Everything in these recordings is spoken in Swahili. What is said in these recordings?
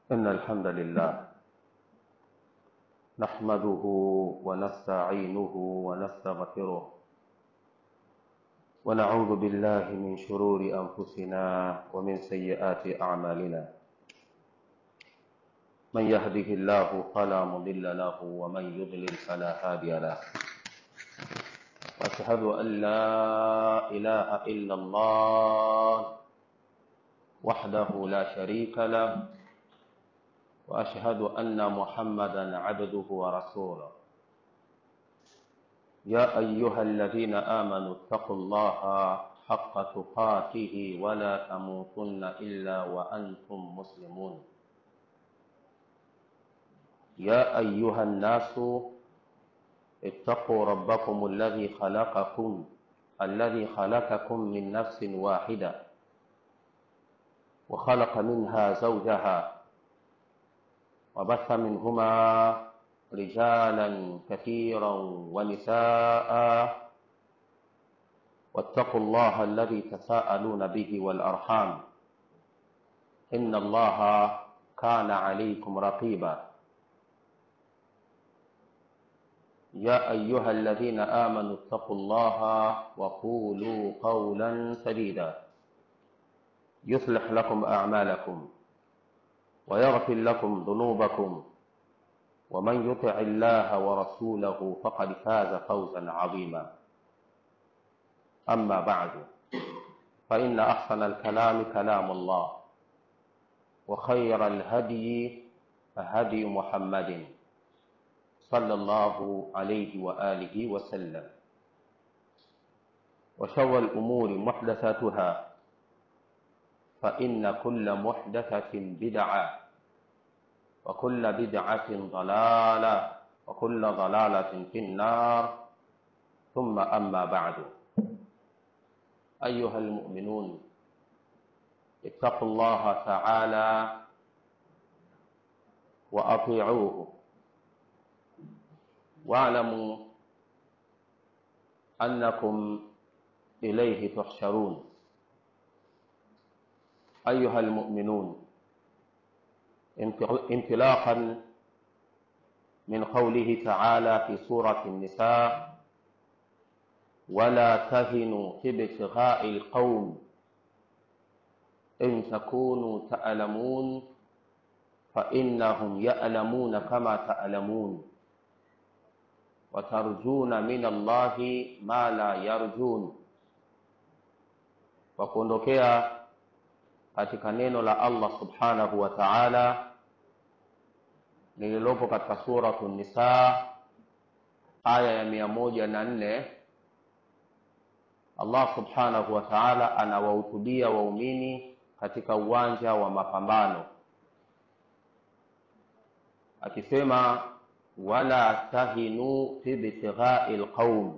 إن الحمد لله نحمده ونستعينه ونستغفره ونعوذ بالله من شرور أنفسنا ومن سيئات أعمالنا من يهده الله فلا مضل له ومن يضلل فلا هادي له وأشهد أن لا إله إلا الله وحده لا شريك له واشهد ان محمدا عبده ورسوله يا ايها الذين امنوا اتقوا الله حق تقاته ولا تموتن الا وانتم مسلمون يا ايها الناس اتقوا ربكم الذي خلقكم الذي خلقكم من نفس واحده وخلق منها زوجها وبث منهما رجالا كثيرا ونساء واتقوا الله الذي تساءلون به والارحام ان الله كان عليكم رقيبا يا ايها الذين امنوا اتقوا الله وقولوا قولا سديدا يصلح لكم اعمالكم ويغفر لكم ذنوبكم ومن يطع الله ورسوله فقد فاز فوزا عظيما اما بعد فان احسن الكلام كلام الله وخير الهدي هدي محمد صلى الله عليه واله وسلم وشر الامور محدثاتها فإن كل محدثة بدعة وكل بدعة ضلالة وكل ضلالة في النار ثم أما بعد أيها المؤمنون اتقوا الله تعالى وأطيعوه واعلموا أنكم إليه تحشرون أيها المؤمنون انطلاقا من قوله تعالى في سورة النساء ولا تهنوا في ابتغاء القوم إن تكونوا تألمون فإنهم يألمون كما تألمون وترجون من الله ما لا يرجون وكondokea katika neno la Allah subhanahu wa ta'ala lililopo katika suratu Nisa aya ya mia moja na nne Allah subhanahu wa ta'ala anawahutubia waumini katika uwanja wa mapambano akisema wala tahinu fi ibtighai lqaum,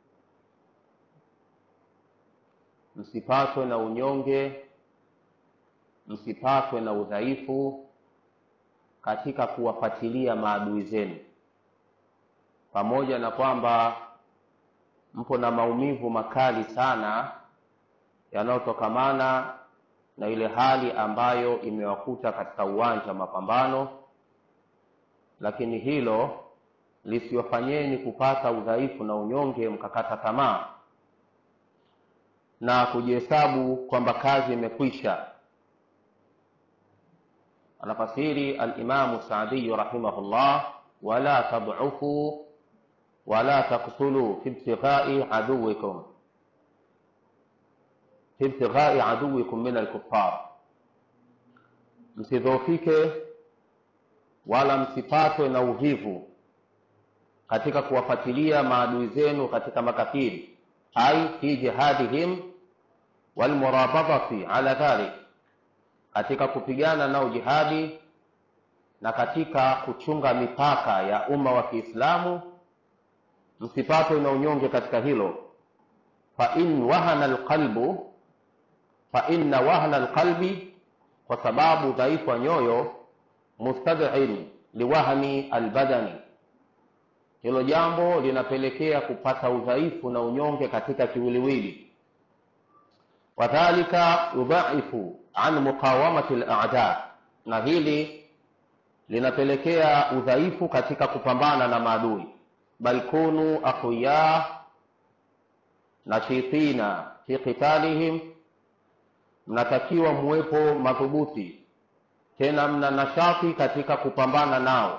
msipatwe na unyonge msipatwe na udhaifu katika kuwafuatilia maadui zenu, pamoja na kwamba mpo na maumivu makali sana yanayotokamana na ile hali ambayo imewakuta katika uwanja wa mapambano, lakini hilo lisiwafanyeni kupata udhaifu na unyonge mkakata tamaa na kujihesabu kwamba kazi imekwisha anafasiri alimamu Saadiyu rahimahullah, wala tad'ufu wala taktulu fi ibtighai aduwikum fi ibtighai aduwikum min alkuffar, msidhoofike wala msipatwe na uvivu katika kuwafuatilia maadui zenu katika makafiri, ai fi jihadihim walmurabadati ala dhalik katika kupigana nao jihadi na katika kuchunga mipaka ya umma wa Kiislamu, msipatwe na unyonge katika hilo. fa in wahana alqalbu, fa inna wahana alqalbi, kwa sababu dhaifu wa nyoyo mustad'in liwahni albadani, hilo jambo linapelekea kupata udhaifu na unyonge katika kiwiliwili. wadhalika yudhaifu an muqawamati al-a'da, na hili linapelekea udhaifu katika kupambana na maadui bal kunu aqwiya nashitina fi qitalihim mnatakiwa muwepo madhubuti tena mna nashati katika kupambana nao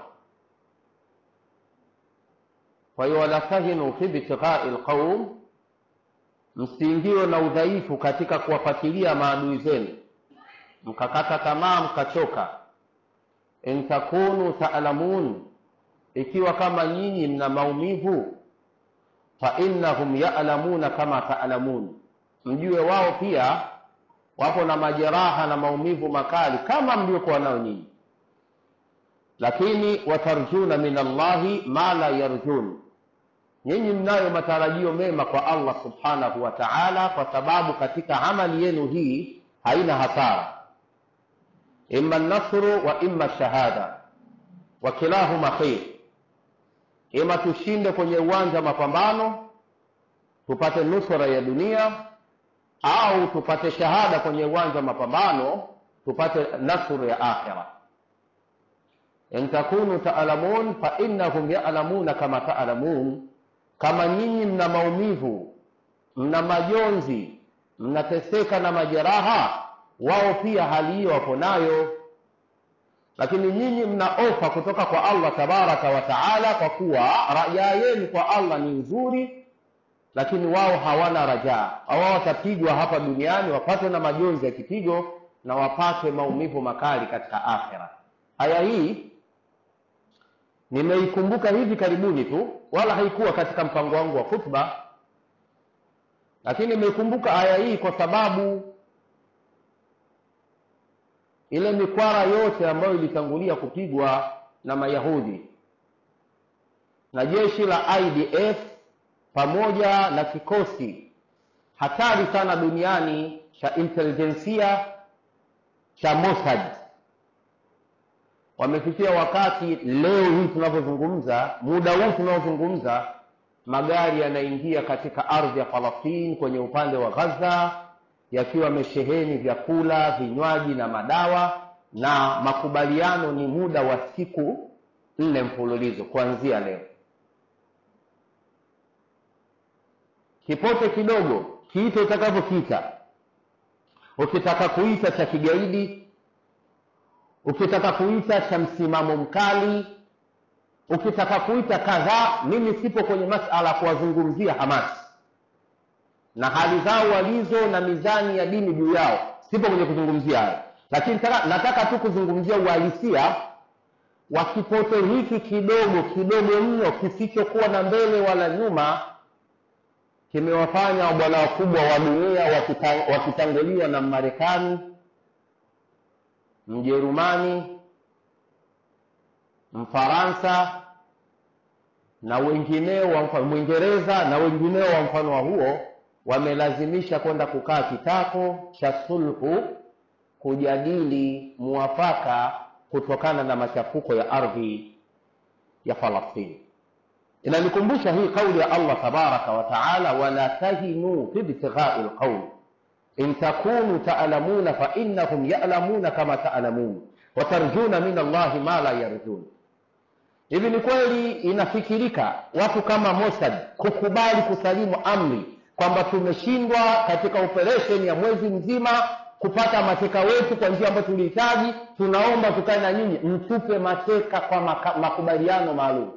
kwa hiyo wala tahinu fi btighai lqaum msiingiwe na udhaifu katika kuwafuatilia maadui zenu mkakata tamaa mkachoka in takunu taalamun ikiwa kama nyinyi mna maumivu fa innahum yalamuna kama taalamun mjue wao pia wapo na majeraha na maumivu makali kama mliokuwa nayo nyinyi lakini watarjuna min allahi ma la yarjun nyinyi mnayo matarajio mema kwa allah subhanahu wa taala kwa sababu katika amali yenu hii haina hasara imma nasru wa imma shahada wa kilahuma khair ima tushinde kwenye uwanja wa mapambano tupate nusra ya dunia au tupate shahada kwenye uwanja wa mapambano tupate nasru ya akhira in takunu taalamun fa innahum yalamuna kama taalamun kama nyinyi mna maumivu mna majonzi mnateseka na majeraha wao pia hali hiyo wapo nayo lakini nyinyi mna ofa kutoka kwa allah tabaraka wa taala kwa kuwa rajaa yenu kwa allah ni nzuri lakini wao hawana rajaa wao watapigwa hapa duniani wapate na majonzi ya kipigo na wapate maumivu makali katika akhira aya hii nimeikumbuka hivi karibuni tu wala haikuwa katika mpango wangu wa khutba lakini nimeikumbuka aya hii kwa sababu ile mikwara yote ambayo ilitangulia kupigwa na mayahudi na jeshi la idf pamoja na kikosi hatari sana duniani cha intelijensia cha mossad wamefikia wakati leo hii tunavyozungumza muda huu tunaozungumza magari yanaingia katika ardhi ya falastini kwenye upande wa ghaza yakiwa yamesheheni vyakula vinywaji na madawa na makubaliano ni muda wa siku nne mfululizo kuanzia leo kipote kidogo kiite utakavyokiita ukitaka kuita cha kigaidi ukitaka kuita cha msimamo mkali ukitaka kuita kadhaa mimi sipo kwenye masala ya kuwazungumzia hamasi na hali zao walizo na mizani ya dini juu yao sipo kwenye kuzungumzia hayo lakini taka, nataka tu kuzungumzia uhalisia wa kipote hiki kidogo kidogo mno kisichokuwa na mbele wala nyuma kimewafanya bwana wakubwa wa dunia wakitanguliwa na marekani mjerumani mfaransa na wengineo wa mwingereza na wengineo wa mfano wa huo wamelazimisha kwenda kukaa kitako cha sulhu kujadili muwafaka kutokana na machafuko ya ardhi ya falastini inanikumbusha hii kauli ya allah tabaraka wa taala wala tahinuu fi btighai lqaum in takunu taalamuna fainnahum yalamuna kama taalamun watarjuna min allahi ma la yarjun hivi ni kweli inafikirika watu kama mossad kukubali kusalimu amri kwamba tumeshindwa katika operesheni ya mwezi mzima kupata mateka wetu kwa njia ambayo tulihitaji tunaomba tukae na nyinyi mtupe mateka kwa maka, makubaliano maalum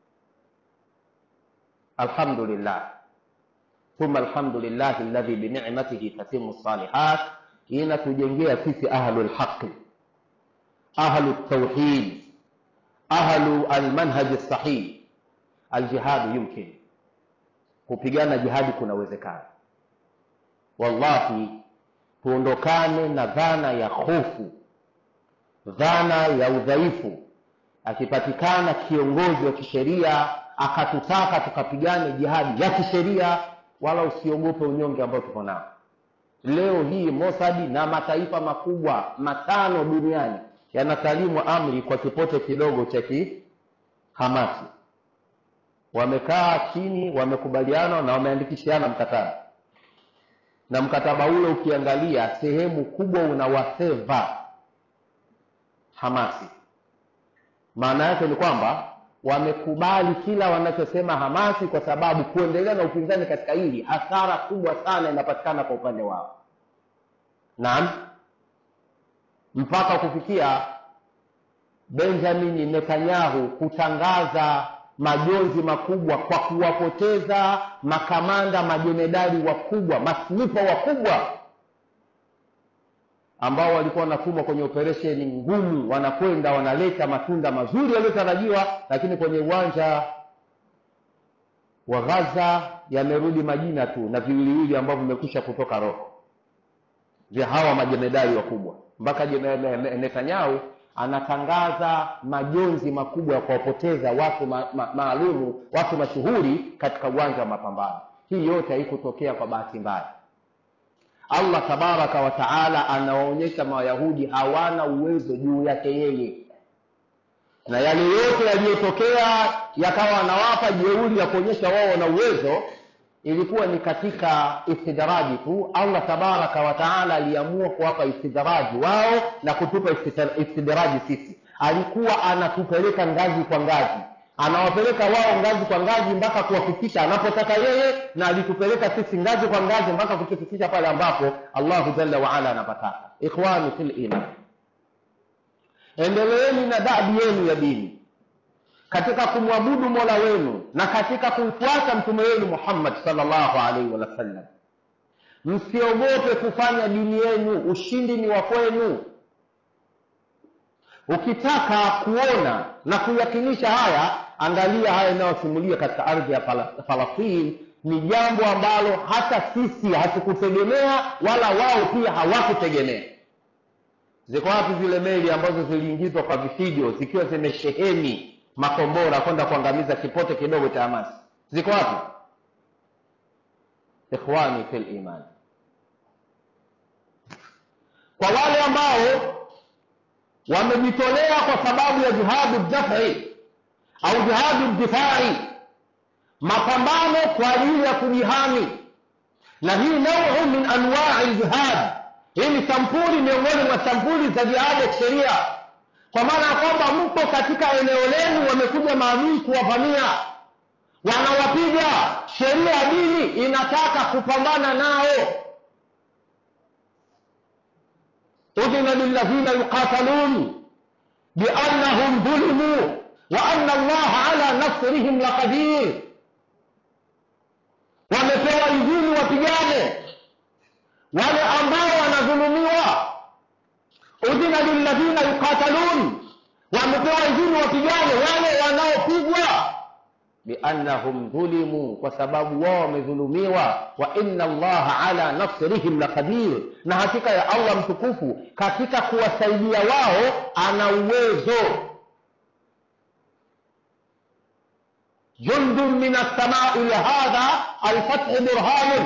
alhamdulillah thumma alhamdulillahi alladhi binicmatihi tatimu salihat inatujengea sisi ahlu lhaqi ahlu ltauhid ahlu almanhaji lsahih aljihadu yumkin kupigana jihadi kunawezekana wallahi tuondokane na dhana ya hofu dhana ya udhaifu akipatikana kiongozi wa kisheria akatutaka tukapigane jihadi ya kisheria wala usiogope unyonge ambao tuko nao leo hii mosadi na mataifa makubwa matano duniani yanasalimu amri kwa kipote kidogo cha kihamasi wamekaa chini wamekubaliana na wameandikishiana mkataba na mkataba ule ukiangalia sehemu kubwa unawaseva hamasi maana yake ni kwamba wamekubali kila wanachosema hamasi kwa sababu kuendelea na upinzani katika hili hasara kubwa sana inapatikana kwa upande wao naam mpaka kufikia benjamin netanyahu kutangaza majonzi makubwa kwa kuwapoteza makamanda majenedali wakubwa masnipa wakubwa ambao walikuwa wanatumwa kwenye operesheni ngumu wanakwenda wanaleta matunda mazuri yaliyotarajiwa lakini kwenye uwanja wa ghaza yamerudi majina tu na viwiliwili ambavyo vimekwisha kutoka roho vya hawa majenedali wakubwa mpaka netanyahu anatangaza majonzi makubwa ya kuwapoteza watu ma, ma, maalumu watu mashuhuri katika uwanja wa mapambano hii yote haikutokea kwa bahati mbaya allah tabaraka wa taala anawaonyesha mayahudi hawana uwezo juu yake yeye na yale yote yaliyotokea yakawa anawapa jeuri ya kuonyesha wao wana uwezo ilikuwa ni katika istidraji tu allah tabaraka wa taala aliamua kuwapa istidraji wao na kutupa istidraji sisi alikuwa anatupeleka ngazi kwa ngazi anawapeleka wao ngazi kwa ngazi mpaka kuwafikisha anapotaka yeye na alitupeleka sisi ngazi kwa ngazi mpaka kutufikisha pale ambapo allahu jalla waala anapataka ikhwani fil iman endeleeni na dabi yenu ya dini katika kumwabudu mola wenu na katika kumfuata mtume wenu muhammad salllahu alaihi wasallam msiogope kufanya dini yenu ushindi ni wa kwenu ukitaka kuona na kuyakinisha haya angalia haya inayosimulia katika ardhi ya falastini ni jambo ambalo hata sisi hatukutegemea wala wao pia hawakutegemea ziko wapi zile meli ambazo ziliingizwa kwa vifijo zikiwa zimesheheni makombora kwenda kuangamiza kipote kidogo cha hamasi ziko wapi ikhwani fil iman kwa wale ambao wamejitolea kwa sababu ya jihadu dafi au jihadu difai mapambano kwa ajili ya kujihami na hii nauu min anwai ljihad hii ni sampuli miongoni mwa sampuli za jihadi ya kisheria kwa maana ya kwamba mpo katika eneo lenu wamekuja maadui kuwavamia wanawapiga sheria ya dini inataka kupambana nao udhina lilladhina yuqatalun biannahum dhulimu wa anna allaha ala nasrihim laqadir wamepewa idhini wapigane wale ambao wanadhulumiwa udhina lilladhina yuqatalun wamepewa idhini wapigane wale wanaopigwa biannahum dhulimu kwa sababu wao wamedhulumiwa wa inna allaha ala nasrihim laqadir na hakika ya allah mtukufu katika kuwasaidia wao ana uwezo jundun min alsamai lihadha alfathi burhanun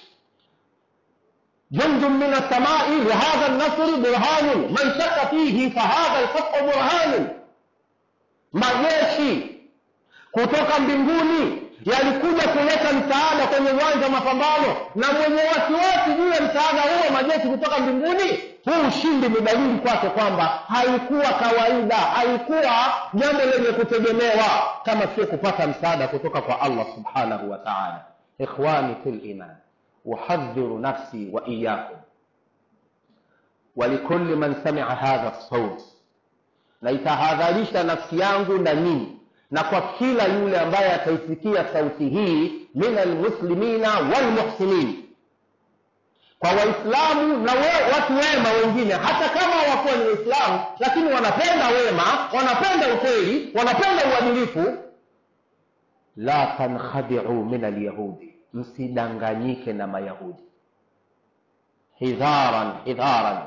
جند من السماء لهذا النصر برهان من شك فيه فهذا الفتح برهان majeshi kutoka mbinguni yalikuja kuleta msaada kwenye uwanja wa mapambano na mwenye wasiwasi juu ya msaada huo majeshi kutoka mbinguni huu ushindi ni dalili kwake kwamba haikuwa kawaida haikuwa jambo lenye kutegemewa kama sio kupata msaada kutoka kwa allah subhanahu wa taala ikhwani fil iman uhadhiru nafsi wa iyakum walikuli man samia hadha saut naitahadharisha nafsi yangu na nyinyi na kwa kila yule ambaye ataisikia sauti hii min almuslimina walmuhsinin kwa waislamu na we, watu wema wengine hata kama wakuwa ni waislamu lakini wanapenda wema wanapenda ukweli wanapenda uadilifu la tankhadiu min alyahudi msidanganyike na mayahudi hidharan hidharan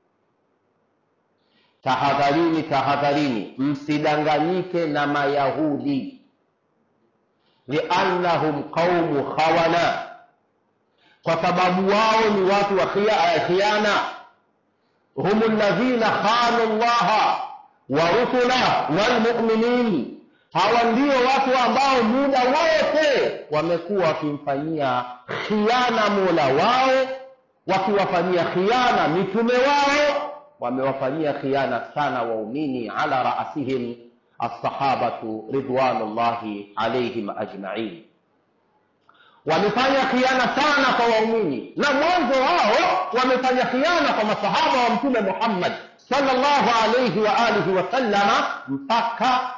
tahadharini tahadharini msidanganyike na mayahudi liannahum qaumu khawana kwa sababu wao ni watu wa khiana hum ladhina khanu llaha wa rusula walmuminin hawa ndio watu ambao muda wote wamekuwa wakimfanyia khiana mola wao wakiwafanyia khiana mitume wao wamewafanyia khiana sana waumini ala raasihim alsahabatu ridwanullahi alaihim ajmain wamefanya khiana sana kwa waumini na mwanzo wao wamefanya khiana kwa masahaba wa mtume muhammad salllahu alaihi wa alihi wasallama mpaka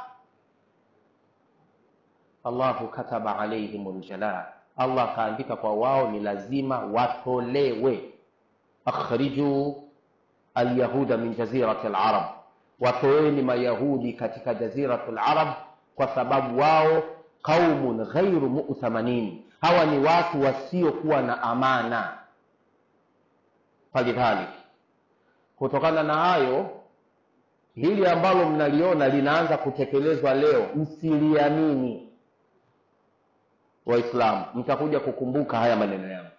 allahu kataba alaihim ljalaa allah akaandika kwa wao ni lazima watolewe akhrijuu alyahuda min jazirati larab watoeni mayahudi katika jaziratu larab kwa sababu wao qaumun ghairu mu'thamanin hawa ni watu wasiokuwa na amana falidhalik kutokana na hayo hili ambalo mnaliona linaanza kutekelezwa leo msiliamini waislamu mtakuja kukumbuka haya maneno yangu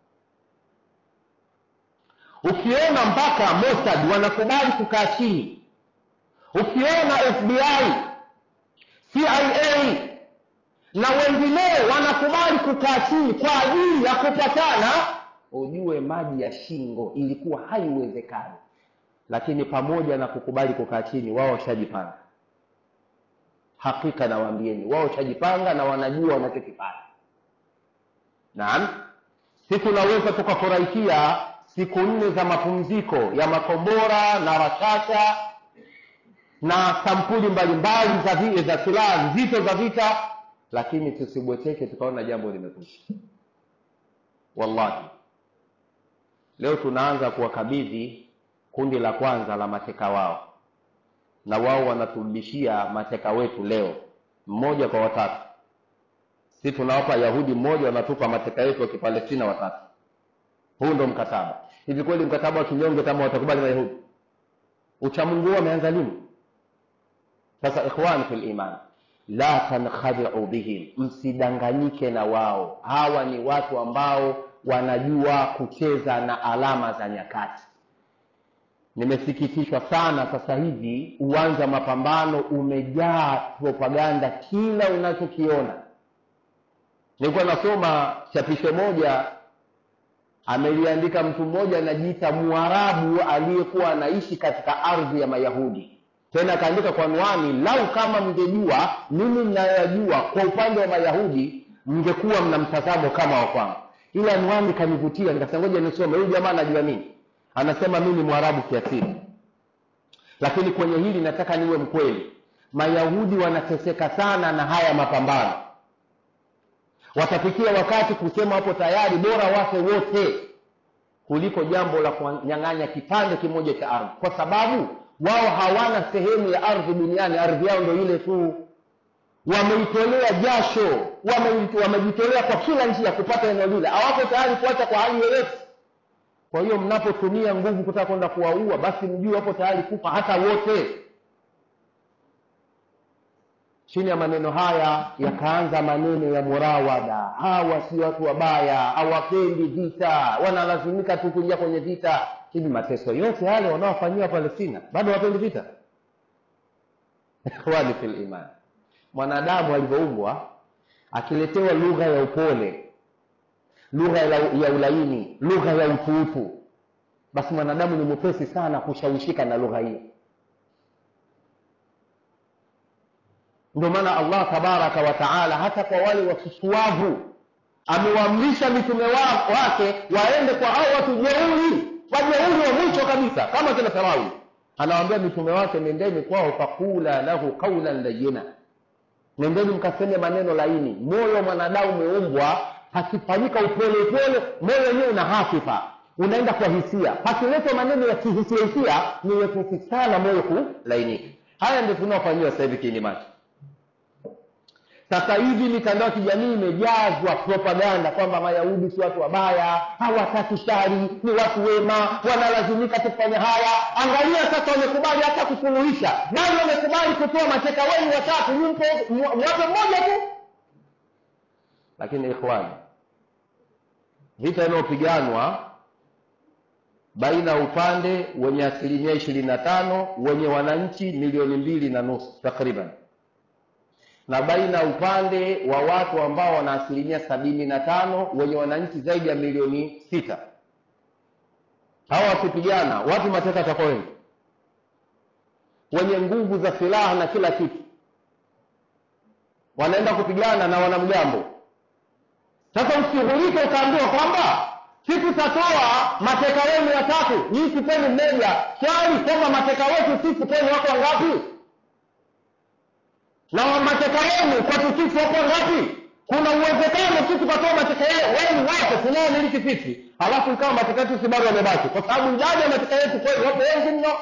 ukiona mpaka mossad wanakubali kukaa chini ukiona fbi cia na wengineo wanakubali kukaa chini kwa ajili ya kupatana ujue maji ya shingo ilikuwa haiwezekani lakini pamoja na kukubali kukaa chini wao washajipanga hakika nawaambieni wao washajipanga na wanajua wanachokifanya naam si tunaweza tukafurahikia siku nne za mapumziko ya makombora na rashasha na sampuli mbalimbali za vi- za silaha nzito za vita lakini tusibweteke tukaona jambo limekwisha wallahi leo tunaanza kuwakabidhi kundi la kwanza la mateka wao na wao wanaturudishia mateka wetu leo mmoja kwa watatu si tunawapa yahudi mmoja wanatupa mateka yetu wa kipalestina watatu huu ndo mkataba hivi kweli mkataba wa kinyonge kama watakubali mayahudi uchamungu huo ameanza lini sasa ikhwani fi liman la tankhadiu bihim msidanganyike na wao hawa ni watu ambao wanajua kucheza na alama za nyakati nimesikitishwa sana sasa hivi uwanja wa mapambano umejaa propaganda kila unachokiona nilikuwa nasoma chapisho moja ameliandika mtu mmoja anajiita mwarabu aliyekuwa anaishi katika ardhi ya mayahudi tena akaandika kwa anwani lau kama mngejua mimi mnayoyajua kwa upande wa mayahudi mngekuwa mna mtazamo kama wa kwangu ile anwani kanivutia nikasema ngoja nisome huyu jamaa anajua nini anasema mimi ni mwarabu kiasili lakini kwenye hili nataka niwe mkweli mayahudi wanateseka sana na haya mapambano watafikia wakati kusema wapo tayari bora wafe wote kuliko jambo la kunyang'anya kipande kimoja cha ardhi kwa sababu wao hawana sehemu ya ardhi duniani ardhi yao ndo ile tu wameitolea jasho wame- wamejitolea kwa kila njia kupata eneo lile hawapo tayari kuacha kwa hali yoyote kwa hiyo mnapotumia nguvu kutaka kwenda kuwaua basi mjue wapo tayari kufa hata wote chini ya maneno haya yakaanza maneno ya murawada hawa si watu wabaya hawapendi vita wanalazimika tu kuingia kwenye vita hivi mateso yote yale wanaofanyiwa palestina bado hawapendi vita ikhwani fi liman mwanadamu alivyoumbwa akiletewa lugha ya upole lugha ya ya ulaini lugha ya utuutu basi mwanadamu ni mwepesi sana kushawishika na lugha hiyo ndio maana allah tabaraka wa taala hata kwa wale wasusuavu amewaamrisha mitume wa- wake waende kwa hao watu jeuri wajeuri wa mwisho kabisa kama kina firauni anawaambia mitume wake nendeni kwao fakula lahu qaulan layina nendeni mkaseme maneno laini moyo wa mwanadamu umeumbwa pakifanyika upole upole moyo wenyewe una hafifa unaenda kwa hisia pakiletwa maneno ya kihisia hisia ni wepesi sana moyo kulainika haya ndio tunaofanyiwa sasa hivi kiini macho sasa hivi mitandao ya kijamii imejazwa propaganda kwamba mayahudi si watu wabaya hawataki shari ni watu wema wanalazimika kufanya haya angalia sasa wamekubali hata kusuluhisha bali wamekubali kutoa mateka wenu watatu nimpo mwape mmoja tu lakini ikhwani vita inayopiganwa baina ya upande wenye asilimia ishirini na tano wenye wananchi milioni mbili na nusu takriban na baina ya upande wa watu ambao wana asilimia sabini na tano wenye wananchi zaidi ya milioni sita hawa wakipigana wapi mateka atakuwa wengi wenye nguvu za silaha na kila kitu wanaenda kupigana na wanamgambo sasa usishughulike ukaambiwa kwamba si tutatoa mateka wenu watatu nyii tupeni mmoja swali kwamba mateka wetu sisi kwenu wako wangapi na wa mateka wenu kwetu sisi wako wangapi kuna uwezekano sisi tukatoa mateka wenu wote tunaomiliki sisi halafu ikawa mateka yetu si bado wamebaki kwa sababu idadi ya mateka yetu kweli wapo wengi mno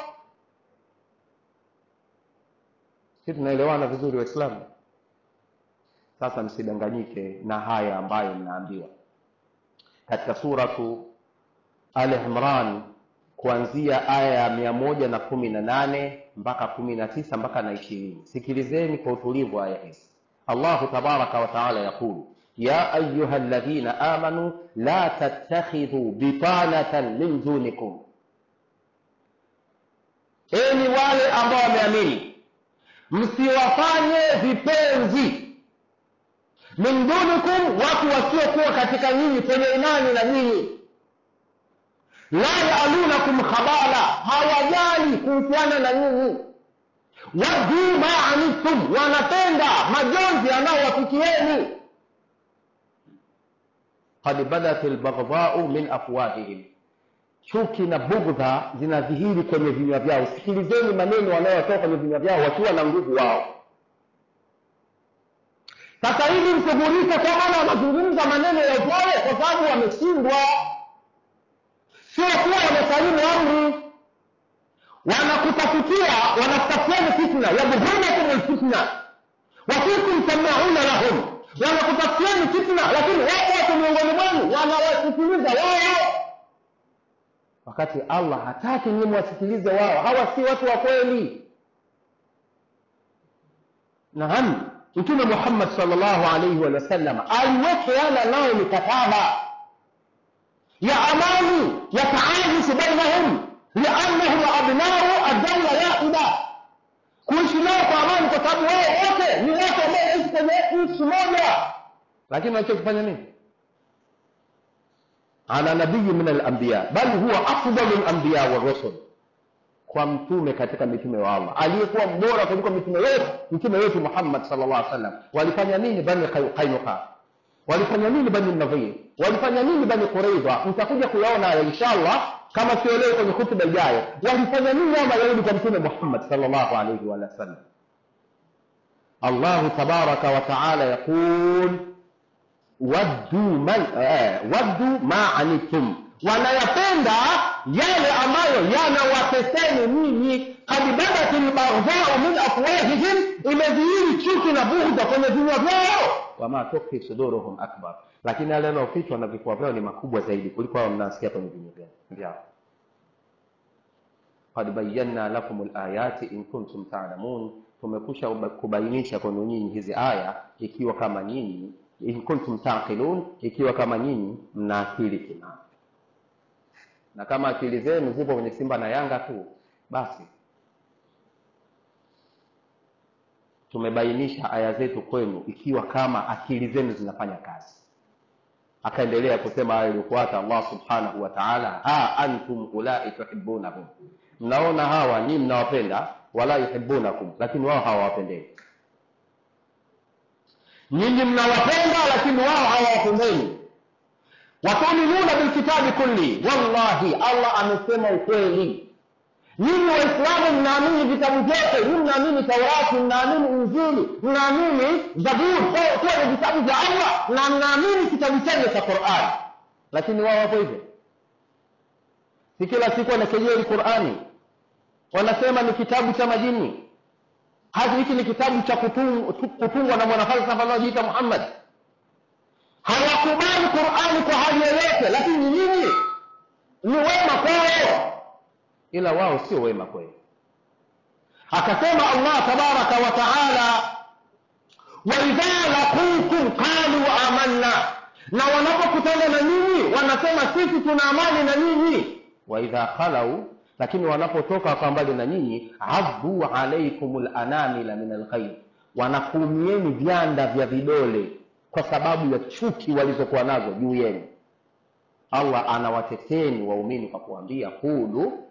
si tunaelewana vizuri waislamu sasa msidanganyike na haya ambayo mnaambiwa katika suratu al imran kuanzia aya ya mia moja na kumi na nane mpaka kumi na tisa mpaka na ishirini sikilizeni kwa utulivu aya hizi allahu tabaraka wataala yaqulu ya ayuha ladhina amanu la tattakhidhu bitanatan min dunikum enyi wale ambao wameamini msiwafanye vipenzi min dunikum watu wasiokuwa katika nyinyi kwenye imani na nyinyi la yalunakum khabala hawajali kuhusiana na nyinyi wadu ma anittum wanapenda majonzi yanayowafikieni qad badat lbaghdhau min afwahihim chuki na bugdha zinadhihiri kwenye vinywa vyao sikilizeni maneno wanayotoka kwenye vinywa vyao wakiwa na nguvu wao sasa hivi mshughulike kwa maana wanazungumza maneno ya upole kwa sababu wameshindwa sio kuwa wamesalimu amri wanakutafutia wanakutafutiani fitna yabghunakum lfitna wafikum samauna lahum wanakutafutiani fitna lakini wako watu miongoni mwenu wanawasikiliza wao wakati allah hataki nyinyi mwasikilize wao hawa si watu wa kweli naam mtume muhammad salllahu alaihi wasallam aliwekeana nao mikataba ya amani ya taayushu bainahum liannahum abnau addaula wahida kuishi nao kwa amani kwa sababu wao wote ni watu ambao wanaishi kwenye nchi moja lakini wanachokifanya nini ala nabiyi min alambiya bal huwa afdalu lambiya warusul kwa mtume katika mitume wa allah aliyekuwa mbora kuliko mitume wetu mtume wetu muhammad salllah alih wasallam walifanya nini bani qainuqa walifanya nini bani nadhir walifanya nini bani quraidha mtakuja kuyaona haya inshallah kama sio leo kwenye hutuba ijayo walifanya nini hao mayahudi kwa mtume muhammad salllahu alaihi wa sallam allahu tabaraka wataala yaqul waddu man eh, waddu ma anittum wanayapenda yale ambayo yanawateseni ninyi kad badat lbaghdhau min afwahihim imedhihiri chuki na bughda kwenye vinywa vyao wama tukfi suduruhum akbar lakini yale yanayofichwa na vifua vyao ni makubwa zaidi kuliko hao mnasikia kwenye vinywa vyao qad bayanna lakum layati in kuntum talamun tumekusha kubainisha kwenu nyinyi hizi aya ikiwa kama nyinyi in kuntum taqilun ikiwa kama nyinyi mna akili timamu na kama akili zenu zipo kwenye simba na yanga tu basi tumebainisha aya zetu kwenu ikiwa kama akili zenu zinafanya kazi akaendelea kusema aya iliyofuata allah subhanahu wa taala ha antum ulai tuhibunahum mnaona hawa nyii mnawapenda wala yuhibunakum lakini wao hawawapendeni nyinyi mnawapenda lakini wao hawawapendeni watuminuna bilkitabi kulli wallahi allah amesema ukweli nyinyi waislamu mnaamini vitabu vyote nyinyi mnaamini taurati mnaamini injili mnaamini zaburi kuwa ni vitabu vya allah na mnaamini kitabu chenye cha qurani lakini wao wapo hivyo si kila siku wanakejeli qurani wanasema ni kitabu cha majini hadi hiki ni kitabu cha kutungwa na mwanafalsafa anaojiita muhammad hawakubali qurani kwa hali yoyote lakini nyinyi ni wema kwao ila wao sio wema kweli akasema allah tabaraka wa taala waidha laqukum qalu amanna na wanapokutana na nyinyi wanasema sisi tuna amani na nyinyi waidha khalau lakini wanapotoka kwa mbali na nyinyi addu alaikum lanamila min alkhair wanakuumieni vyanda vya vidole kwa sababu ya chuki walizokuwa nazo juu yenu allah anawateteni waumini kwa kuambia qulu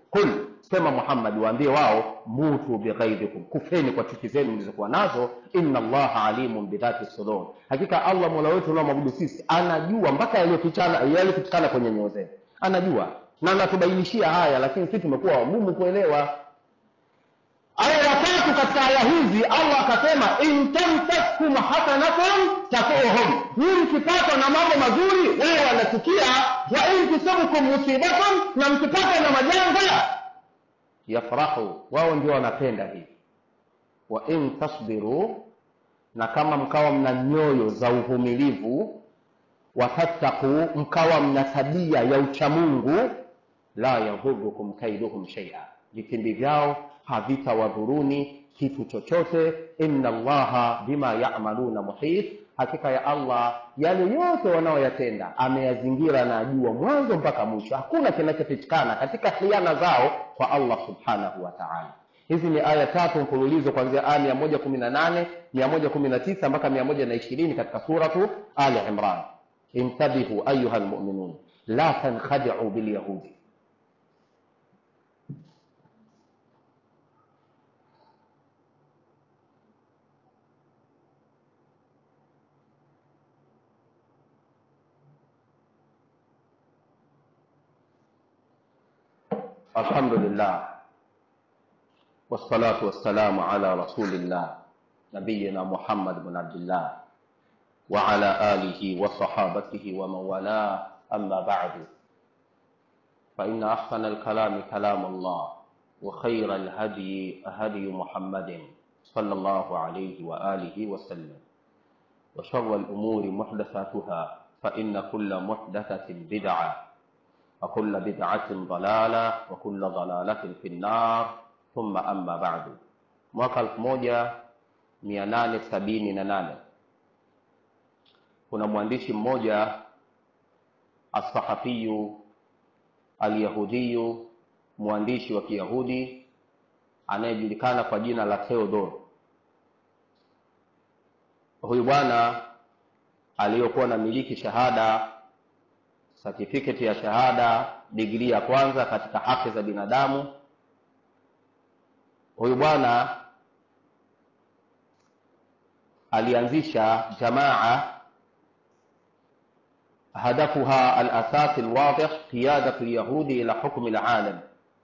qul sema muhammad waambie wao mutu bighaidhikum kufeni kwa chuki zenu mlizokuwa nazo inna allaha alimun bidhati sudur hakika allah mola wetu unaomwabudu sisi anajua mpaka yaliyofichana yaliyofichikana kwenye nyoyo zenu anajua na anatubainishia haya lakini sisi tumekuwa wagumu kuelewa aya ya tatu katika aya hizi allah akasema in tamsaskum hasanatun tasuhum hii mkipatwa na mambo mazuri wao wanachukia wa in tusibukum musibatun na mkipatwa na majanga yafrahu wao ndio wanapenda hivi wa in tasbiru na kama mkawa mna nyoyo za uvumilivu watattaku mkawa mna tabia ya uchamungu la yadhurukum kaiduhum shaia vitimbi vyao havitawadhuruni kitu chochote inna allaha bima yamaluna muhit hakika ya allah yale yote wanaoyatenda ameyazingira na ajua mwanzo mpaka mwisho hakuna kinachofichikana katika khiana zao kwa allah subhanahu wa taala hizi ni aya tatu mfululizo kuanzia aya mia moja kumi na nane mia moja kumi na tisa mpaka mia moja na ishirini katika suratu ali imran intabihu ayuha lmuminun la tankhadiu bilyahudi الحمد لله والصلاة والسلام على رسول الله نبينا محمد بن عبد الله وعلى آله وصحابته ومن والاه أما بعد فإن أحسن الكلام كلام الله وخير الهدي هدي محمد صلى الله عليه وآله وسلم وشر الأمور محدثاتها فإن كل محدثة بدعة وكل بدعة ضلالة وكل ضلالة في النار ثم أما بعد mwaka elfu moja mia nane sabini na nane kuna mwandishi mmoja alsahafiyu alyahudiyu mwandishi wa kiyahudi anayejulikana kwa jina la theodor huyu bwana aliyokuwa na miliki shahada certificate ya shahada digrii ya kwanza katika haki za binadamu huyu bwana alianzisha jamaa هدفها الأساس الواضح قيادة اليهود إلى حكم العالم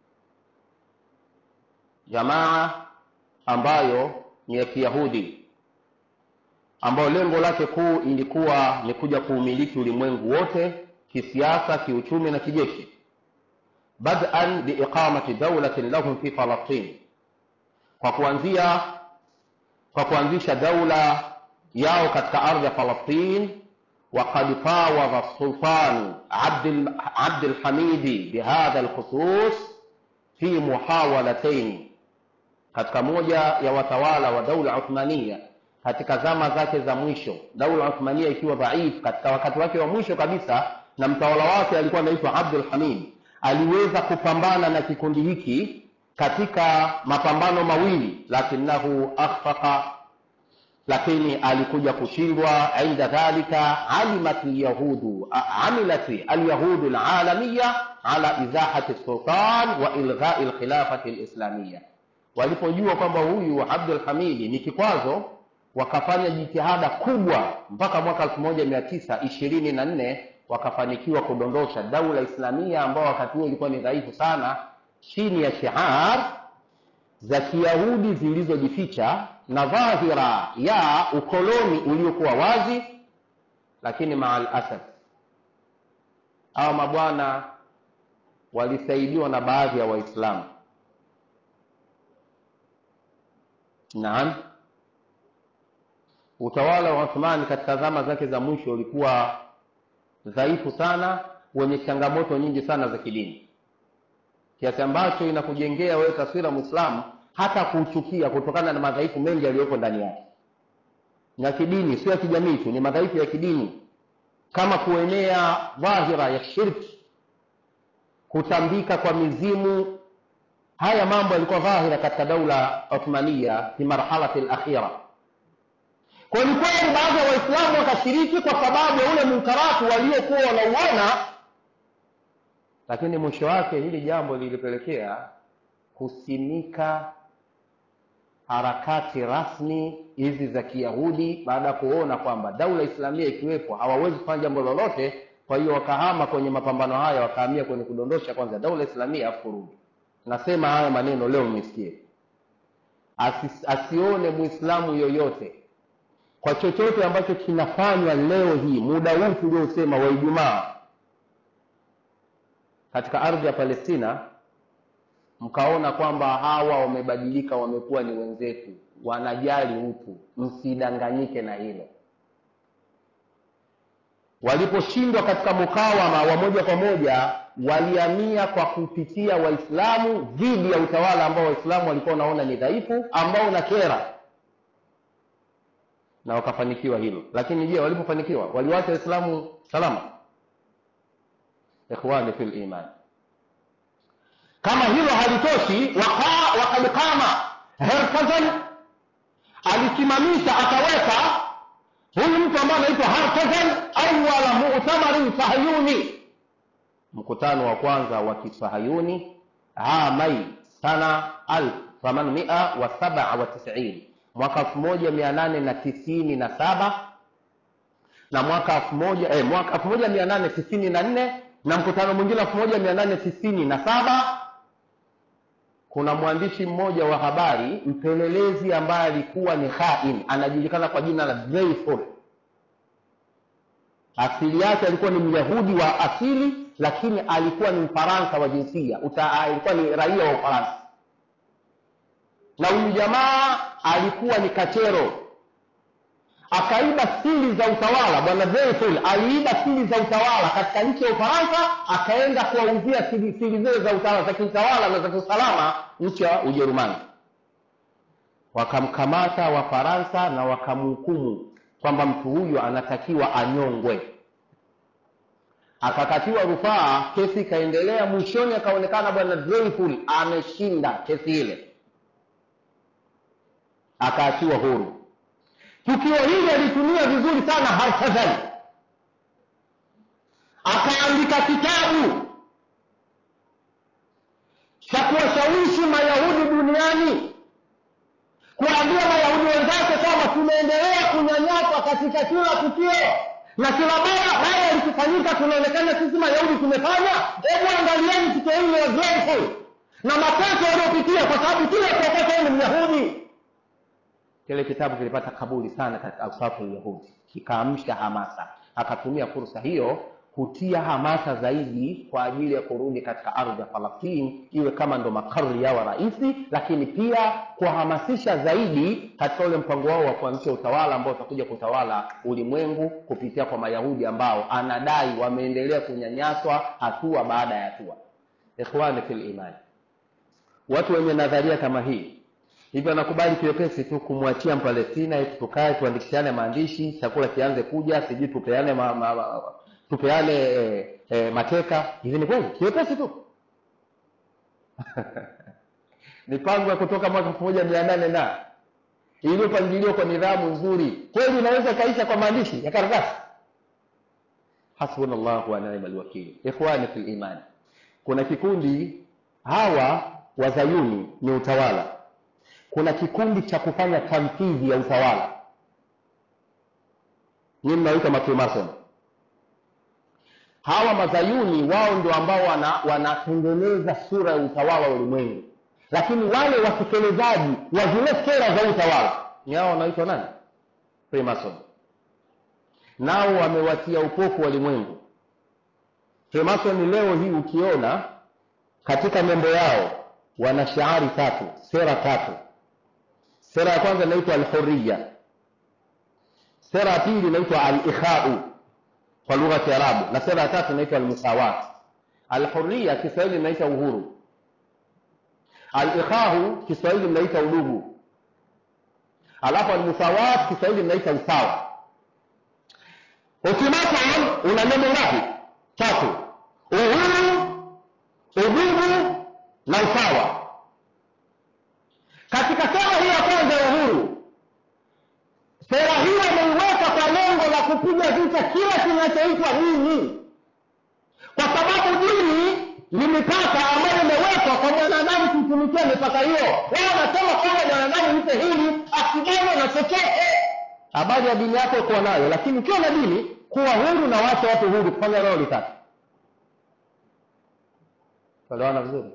jamaa ambayo ni ya kiyahudi ambayo lengo lake kuu ilikuwa ni kuja kuumiliki ulimwengu wote kisiasa kiuchumi na kijeshi badan biiqamati daulatin lahum fi falastin kwa kuanzia kwa kuanzisha daula yao katika ardhi ya falastin وقد فاوض السلطان عبد عبد الحميد بهذا الخصوص في محاولتين katika moja ya watawala wa daula uthmania katika zama zake za mwisho daula uthmania ikiwa dhaifu katika wakati wake wa mwisho kabisa na mtawala wake alikuwa anaitwa abdul hamid aliweza kupambana na kikundi hiki katika mapambano mawili lakinahu akhfaqa lakini alikuja kushindwa inda dhalika alimat lyahudu amilat alyahudu lalamiya ala izahati sultan wa ilghai lkhilafati lislamiya walipojua kwamba huyu abdul hamidi ni kikwazo wakafanya jitihada kubwa mpaka mwaka elfu moja mia tisa ishirini na nne wakafanikiwa kudondosha daula islamia ambao wakati huo ilikuwa ni dhaifu sana chini ya shiar za kiyahudi zilizojificha na dhahira ya ukoloni uliokuwa wazi lakini maa lasaf hawa mabwana walisaidiwa na baadhi ya waislamu naam utawala wa uthmani katika zama zake za mwisho ulikuwa dhaifu sana wenye changamoto nyingi sana za kidini kiasi ambacho inakujengea wewe taswira mwislamu hata kuuchukia kutokana na madhaifu mengi yaliyoko ndani yake na kidini sio ya kijamii tu ni madhaifu ya kidini kama kuenea dhahira ya shirki kutambika kwa mizimu haya mambo yalikuwa dhahira katika daula uthmania fi marhalati lakhira kwa ni kweli baadhi ya waislamu wakashiriki kwa sababu ya ule munkaratu waliokuwa wanauona lakini mwisho wake hili jambo lilipelekea kusimika harakati rasmi hizi za kiyahudi baada ya kuona kwamba daula islamia ikiwepo hawawezi kufanya jambo lolote kwa hiyo wakahama kwenye mapambano haya wakahamia kwenye kudondosha kwanza daula islamia afu kurudi nasema haya maneno leo mmesikie Asi, asione mwislamu yoyote kwa chochote ambacho kinafanywa leo hii muda huu tuliosema wa ijumaa katika ardhi ya palestina mkaona kwamba hawa wamebadilika wamekuwa ni wenzetu wanajali utu msidanganyike na hilo waliposhindwa katika mukawama wa moja kwa moja waliamia kwa kupitia waislamu dhidi ya utawala ambao waislamu walikuwa wanaona ni dhaifu ambao na kera na wakafanikiwa hilo lakini je walipofanikiwa waliwacha waislamu salama ikhwani fi liman kama hilo halitoshi wakad qama herkazan alisimamisha akaweka huyu mtu ambaye anaitwa harkazan awala mu'tamarin sahayuni mkutano wa kwanza wa kisahayuni amai sana 1897 mwaka 1897 na mwaka 1000 eh, mwaka 1894 na mkutano mwingine 1897 kuna mwandishi mmoja wa habari mpelelezi ambaye alikuwa ni khain anajulikana kwa jina la Dreyfus asili yake alikuwa ni myahudi wa asili lakini alikuwa ni mfaransa wa jinsia alikuwa ni raia wa ufaransa na huyu jamaa alikuwa ni kachero akaiba siri za utawala bwana Dreyfus aliiba siri za utawala katika nchi ya ufaransa akaenda kuwauzia siri zile za utawala za kiutawala na za kiusalama nchi ya ujerumani wakamkamata wafaransa na wakamhukumu kwamba mtu huyo anatakiwa anyongwe akakatiwa rufaa kesi ikaendelea mwishoni akaonekana bwana Dreyfus ameshinda kesi ile akaachiwa huru tukio hili alitumia vizuri sana Harkazan akaandika kitabu cha kuwashawishi mayahudi duniani kuambia mayahudi wenzake kwamba tunaendelea kunyanyaswa katika kila tukio na kila bara baya likifanyika tunaonekana sisi mayahudi tumefanya hebu angalieni tukio hili la Dreyfus na mateso waliopitia kwa sababu kila kuokota ni myahudi kile kitabu kilipata kabuli sana katika ausafu yahudi kikaamsha hamasa akatumia fursa hiyo kutia hamasa zaidi kwa ajili ya kurudi katika ardhi ya falastini iwe kama ndo makari yao rahisi lakini pia kuwahamasisha zaidi katika ule mpango wao wa kuanzisha utawala ambao utakuja kutawala ulimwengu kupitia kwa mayahudi ambao anadai wameendelea kunyanyaswa hatua baada ya hatua ikhwani fil imani watu wenye nadharia kama hii hivyo anakubali kiwepesi tu kumwachia mpalestina eti tukae tuandikishane maandishi chakula kianze kuja sijui tupeane ma, ma, ma, tupeane e, e, mateka hivi ni kweli kiwepesi tu mipango ya kutoka mwaka elfu moja mia nane na iliyopangiliwa kwa nidhamu nzuri kweli inaweza ikaisha kwa maandishi ya karatasi hasbuna llahu wa ni'ma alwakili ikhwani fil imani kuna kikundi hawa wazayuni ni utawala kuna kikundi cha kufanya tamthili ya utawala nyinyi mnaoita mafrimason hawa mazayuni wao ndio ambao wanatengeneza wana sura ya utawala wa ulimwengu lakini wale watekelezaji wa zile sera za utawala ni hao wanaitwa nani freemason nao wamewatia upofu walimwengu freemason leo hii ukiona katika nembo yao wana shaari tatu sera tatu sera ya kwanza inaitwa alhuriya sera ya pili inaitwa alikhau kwa lugha ya kiarabu na sera ya tatu inaitwa almusawat alhuriya kiswahili inaita uhuru alikhau kiswahili mnaita udugu alafu almusawat kiswahili mnaita usawa ultimatum una neno ngapi tatu uhuru udugu na usawa katika sera hii ya kwanza ya uhuru sera hii ameiweka kwa lengo la kupiga vita kila kinachoitwa dini kwa sababu dini ni mipaka ambayo imewekwa kwa mwanadamu kuitumikia mipaka hiyo wewe unasema kwamba mwanadamu mpe hili asibane na chochote habari ya dini yako kuwa nayo lakini ukiwa na dini kuwa huru na wacha watu huru kufanya leo litatu tuelewana vizuri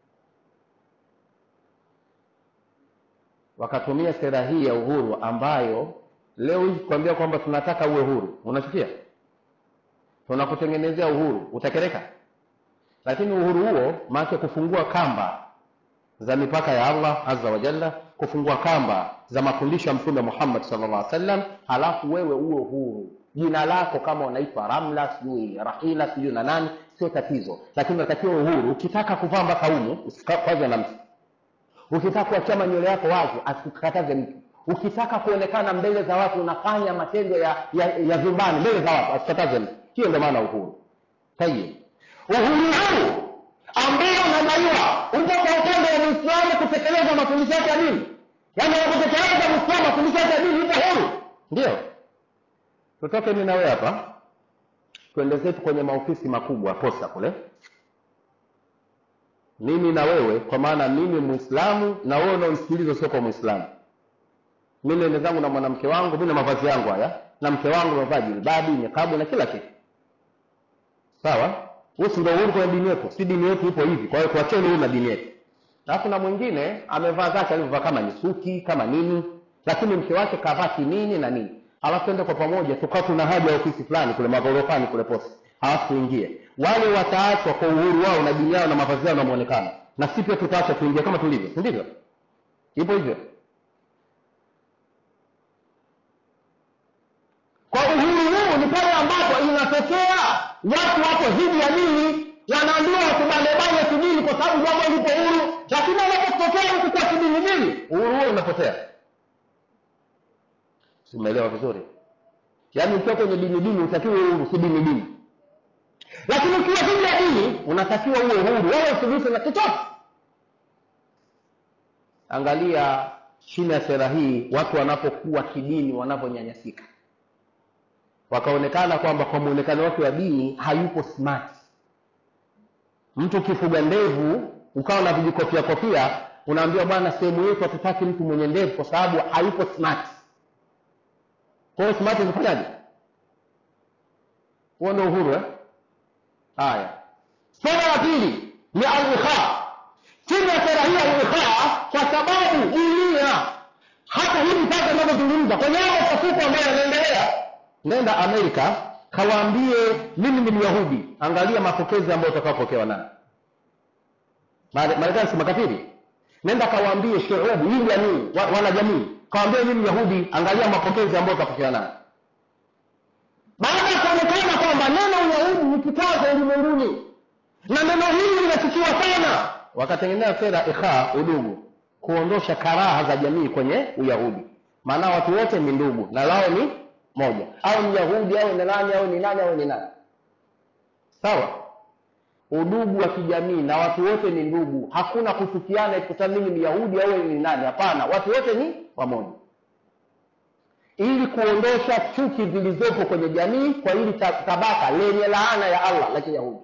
wakatumia sera hii ya uhuru ambayo leo hii kuambia kwamba tunataka uwe huru unachukia tunakutengenezea uhuru utakereka lakini uhuru huo maake kufungua kamba za mipaka ya allah azza wa jalla kufungua kamba za mafundisho ya mtume muhammad sallallahu alaihi wasallam halafu wewe uwe huru jina lako kama unaitwa ramla sijui rahila sijui na nani sio tatizo lakini unatakiwa uhuru ukitaka kuvaa mpaka umu usikwaze na mtu ukitaka kuachia manywele yako wazi asikataze mtu ukitaka kuonekana mbele za watu unafanya matendo ya ya, ya vyumbani mbele za watu asikataze mtu hiyo ndio maana uhuru tayib uhuru huu ambao unadaiwa upo kwa upande wa muislamu kutekeleza mafundisho yake ya dini yaani anapotekeleza muislamu mafundisho yake ya dini yupo huru ndio tutoke mi na wewe hapa twende zetu kwenye maofisi makubwa posta kule mimi na wewe kwa maana mimi muislamu na wewe unaonisikiliza sio kwa muislamu mi nende zangu na mwanamke wangu mi na mavazi yangu haya na mke wangu amevaa jilbabi nyekabu na kila kitu sawa husi ndo uhuru kwenye dini yetu si dini yetu ipo hivi kwa hiyo tuacheni huu na dini yetu alafu na mwingine amevaa zake alivyovaa kama ni suti kama nini lakini mke wake kavaa kinini na nini alafu ende kwa pamoja tukawa tuna haja ya ofisi fulani kule maghorofani kule posi alafu tuingie wale wataachwa kwa uhuru wao na dini yao na mavazi yao na mwonekano na si pia tutaacha tuingie kama tulivyo si ndivyo ipo hivyo kwa uhuru huu ni pale ambapo inatokea watu wako dhidi ya dini wanaambiwa wasibanebane kidini kwa sababu jambo lipo huru lakini anapotokea mtu kwa kidini dini uhuru huo unapotea simeelewa vizuri yaani ukiwa kwenye dini dini utakiwa uhuru si dini dini lakini ukiwa dhidi ya dini unatakiwa uwe huru wewe usiguse na chochote angalia chini ya sera hii watu wanapokuwa kidini wanavyonyanyasika wakaonekana kwamba kwa mwonekano wake wa dini hayupo smart mtu ukifuga ndevu ukawa na vijikofia kofia unaambiwa bwana sehemu yetu hatutaki mtu mwenye ndevu kwa sababu hayupo smart kwa hiyo smart umefanyaje huo ndio uhuru eh? haya sera ya pili ni al-ikha chini ya sera hii ya al-ikha kwa sababu dunia hata hivi sasa inavyozungumza kwenye hayo machafuko ambayo yanaendelea nenda amerika kawaambie mimi ni myahudi angalia mapokezi ambayo utakaopokewa nayo marekani si makafiri nenda kawaambie shuubu hii jamii wa, wana jamii kawaambie mimi myahudi angalia mapokezi ambayo utapokewa nayo baada ya kuonekana kwamba neno uyahudi ni kitazo ulimwenguni na neno hili linachukiwa sana wakatengeneza sera ikha udugu kuondosha karaha za jamii kwenye uyahudi maana watu wote ni ndugu na lao ni moja au myahudi au ni nani au ni nani au ni nani sawa udugu wa kijamii na watu wote ni ndugu hakuna kuchukiana ikuta mimi ni yahudi au ni nani hapana watu wote ni wamoja ili kuondosha chuki zilizopo kwenye jamii kwa hili tabaka lenye laana ya allah la kiyahudi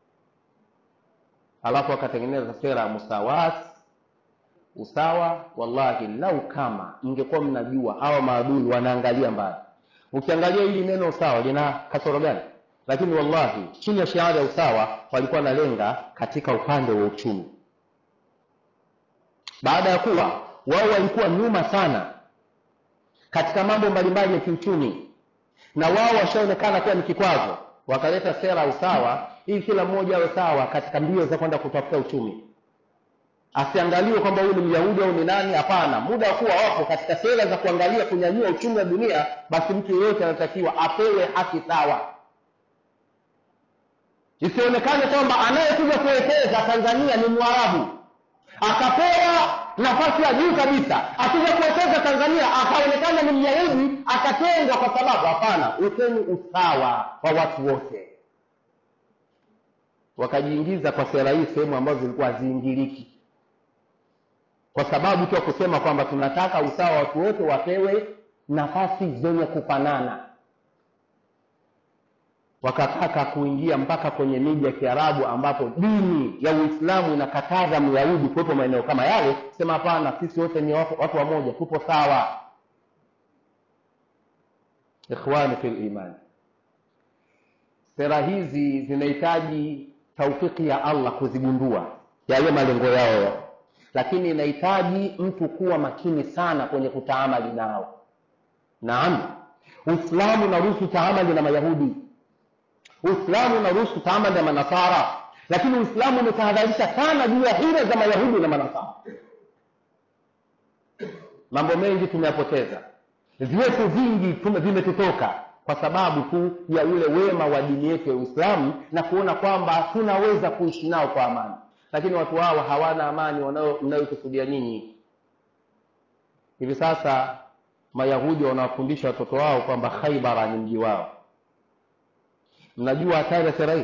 alafu akatengeneza sera ya musawat usawa wallahi lau kama mngekuwa mnajua hawa maadui wanaangalia mbali ukiangalia hili neno usawa lina kasoro gani lakini wallahi chini ya shahada ya usawa walikuwa wanalenga katika upande wa uchumi baada ya kuwa wao walikuwa nyuma sana katika mambo mbalimbali ya kiuchumi na wao washaonekana kuwa ni kikwazo wakaleta sera ya usawa ili kila mmoja awe sawa katika mbio za kwenda kutafuta uchumi asiangaliwe kwamba huyu ni myahudi au ni nani hapana muda wa kuwa wapo katika sera za kuangalia kunyanyua uchumi wa dunia basi mtu yeyote anatakiwa apewe haki sawa isionekane kwamba anayekuja kuwekeza tanzania ni mwarabu akapewa nafasi ya juu kabisa akija kuwekeza tanzania akaonekana ni myahudi akatengwa kwa sababu hapana ukeni usawa wa watu wote wakajiingiza kwa sera hii sehemu ambazo zilikuwa haziingiliki kwa sababu tu ya kusema kwamba tunataka usawa watu wote wapewe nafasi zenye kufanana wakataka kuingia mpaka kwenye miji ya kiarabu ambapo dini ya uislamu inakataza myahudi kuwepo maeneo kama yale sema hapana sisi wote ni watu, watu wamoja tupo sawa ikhwani fi liman sera hizi zinahitaji taufiki ya allah kuzigundua yale malengo yao lakini inahitaji mtu kuwa makini sana kwenye kutaamali nao naam uislamu unaruhusu taamali na mayahudi uislamu unaruhusu taamali na manasara lakini uislamu umetahadharisha sana juu ya hila za mayahudi na manasara mambo mengi tumeyapoteza vyetu vingi tume- vimetutoka kwa sababu tu ya ule wema wa dini yetu ya uislamu na kuona kwamba tunaweza kuishi nao kwa amani lakini watu hao hawana amani wanao- mnayokusudia nyinyi hivi sasa mayahudi wanawafundisha watoto wao kwamba khaibara ni mji wao mnajua hatari ya sera hii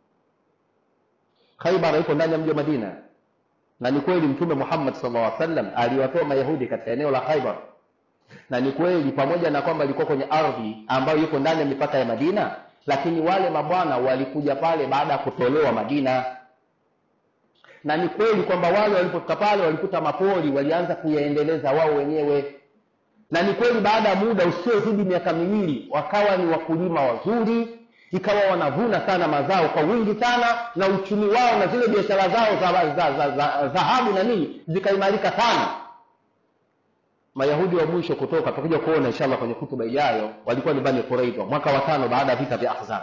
khaibara iko ndani ya mji wa madina na ni kweli mtume muhammad sallallahu alaihi wasallam aliwatoa mayahudi katika eneo la khaibar na ni kweli pamoja na kwamba ilikuwa kwenye ardhi ambayo iko ndani ya mipaka ya madina lakini wale mabwana walikuja pale baada ya kutolewa madina na ni kweli kwamba wale walipofika pale walikuta mapori walianza kuyaendeleza wao wenyewe na ni kweli baada ya muda usiozidi miaka miwili wakawa ni wakulima wazuri ikawa wanavuna sana mazao kwa wingi sana na uchumi wao na zile biashara zao za dhahabu za, za, za, dhahabu na nini zikaimarika sana mayahudi wa mwisho kutoka tutakuja kuona inshallah kwenye kutuba ijayo walikuwa ni bani quraidha mwaka wa tano baada ya vita vya ahzab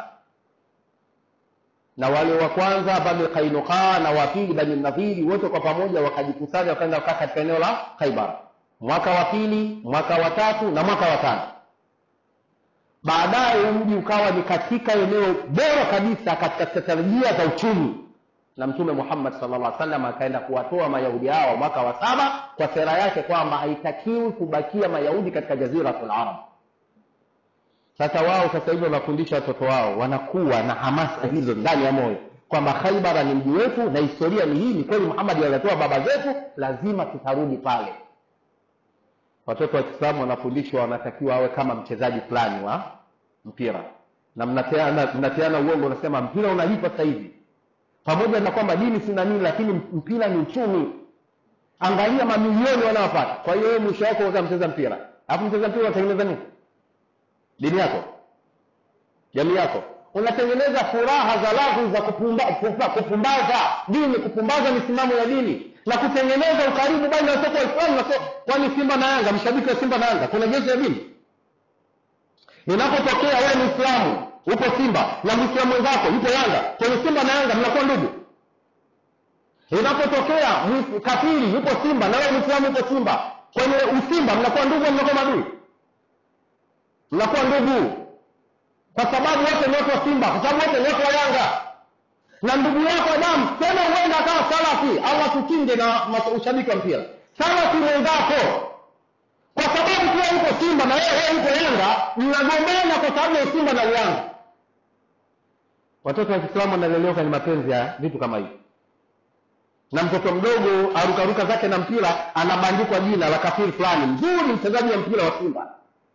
na wale wa kwanza bani qainuqa na wa pili bani nadhiri wote kwa pamoja wakajikusanya wakaenda kukaa katika eneo la khaibar mwaka wa pili mwaka wa tatu na mwaka wa tano baadaye mji ukawa ni katika eneo bora kabisa katika strategia za uchumi na mtume muhammad sallallahu alaihi wasallam akaenda kuwatoa mayahudi hao mwaka wa saba kwa sera yake kwamba haitakiwi kubakia mayahudi katika jaziratul arab sasa wao sasa hivi wanafundisha watoto wao wanakuwa na hamasa hizo ndani ya moyo kwamba khaibara ni mji wetu na historia ni hii ni kweli muhammad alitoa baba zetu lazima tutarudi pale watoto wa kiislamu wanafundishwa wanatakiwa awe kama mchezaji fulani wa mpira na mnateana mnateana uongo unasema mpira unalipa sasa hivi pamoja na kwamba dini sina nini lakini mpira ni uchumi angalia mamilioni wanaopata kwa hiyo wewe mwisho wako uza mcheza mpira alafu mcheza mpira unatengeneza nini dini yako jamii yako unatengeneza furaha za lagu za kupumba, kupumba, kupumbaza dini kupumbaza misimamo ya dini na kutengeneza ukaribu baina ya watoto waislamu na so, kwani simba na yanga mshabiki wa simba na yanga kuna jeshi ya dini inapotokea wewe ni islamu upo simba na mwislamu mwenzako yupo yanga kwenye simba na yanga mnakuwa ndugu inapotokea mwi- kafiri yupo simba na wewe mwislamu yupo simba kwenye usimba mnakuwa ndugu au mnakuwa madui mnakuwa ndugu kwa sababu wote ni watu wa simba kwa sababu wote ni watu wa yanga na ndugu yako damu tena huenda akawa salafi allah tukinge na mas- ushabiki wa mpira salafi mwenzako kwa sababu pia yuko simba na wewe yuko yanga mnagombana kwa sababu ya simba na uyanga watoto wa kiislamu wanalelewa kwenye mapenzi ya vitu kama hivi na mtoto mdogo arukaruka zake na mpira anabandikwa jina la kafiri fulani mzuri mchezaji wa mpira wa simba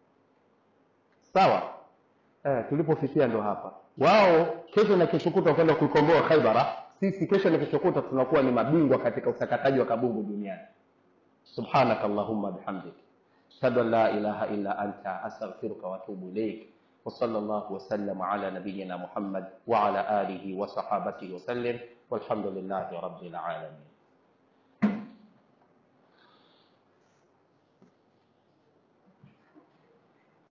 sawa eh, tulipofikia ndo hapa wao kesho na kesho kutwa kwenda kuikomboa khaibara sisi kesho na kesho kutwa tunakuwa ni mabingwa katika usakataji wa kabungu duniani subhanaka allahumma bihamdik ashhadu an la ilaha illa anta astaghfiruka wa atubu ilaik وصلى الله وسلم على نبينا محمد وعلى آله وصحابته وسلم والحمد لله رب العالمين